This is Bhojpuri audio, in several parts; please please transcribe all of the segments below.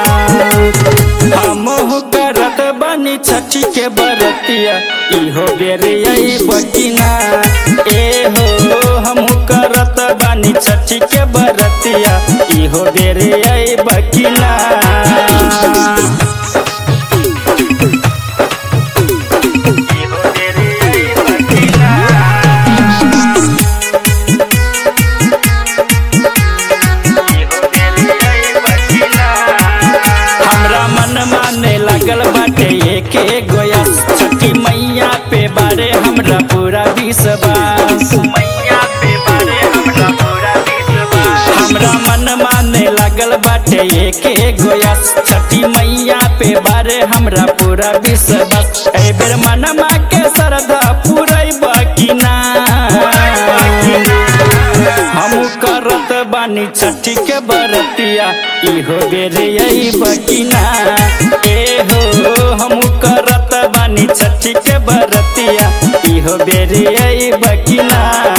हमहु करत बानी छठी के बरतिया इहो बेरे आई बकिना ए हो हमहु करत बानी छठी के बरतिया इहो बेरे आई बकिना हमरा मन माने लागल बाटे एके गोया छठी मैया पे बारे हमरा पूरा विश्वास मैया पे बारे हमरा पूरा विश्वास हमरा मन माने लागल बाटे एके गोया छठी मैया पे बारे हमरा पूरा विश्वास ए बेर मनमा के श्रद्धा पूरै बकिना हम करत बानी छठी के बरतिया इहो बेरे आई बकिना ए हो हम करत बानी छठी के बरतिया इहो बेरे आई बकिना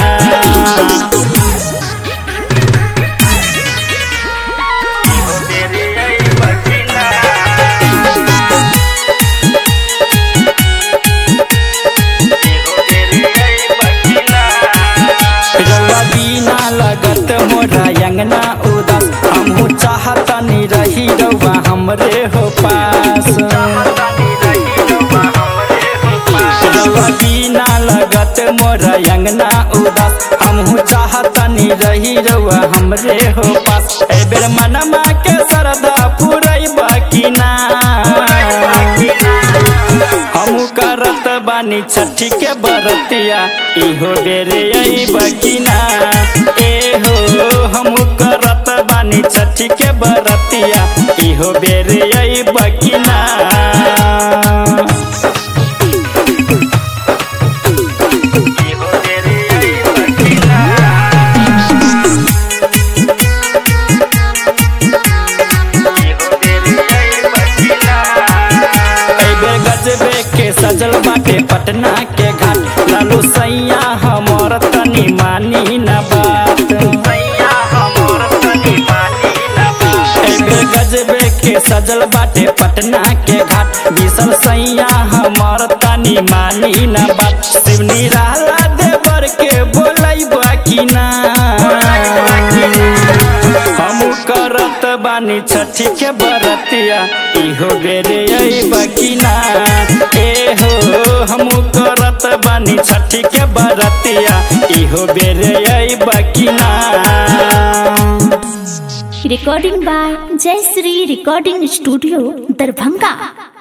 रउआ बिना लगत मोरा अंगना उदास हमहू चाहतनी रही रउआ हमरे हो पास रउआ बिना लगत मोरा अंगना उदास हमहू चाहतनी रही रउआ हमरे हो पास ए बेर मनमा के श्रद्धा पुरई बकिना हम करत बानी छठी के बरतिया इहो बेरे आई बकिना ए हो हम करत बानी छठी के बरतिया इहो बेरे आई बकिना अइबे गजबे के सजल बाटे पटना के घाट लालू सैया हमर तनी मानी न बात अइबे गजबे के सजल बाटे पटना के घाट विसल सैया हमर तनी मानी न बात शिवनी रहला देवर के बोलै बाकिना हम करत बानी छठी के बरतिया इहो बेरे आई बकिना ए हो हम करत बानी छठी के बरतिया इहो बेरे आई बकिना recording by Jai Sri Recording Studio, Darbhanga.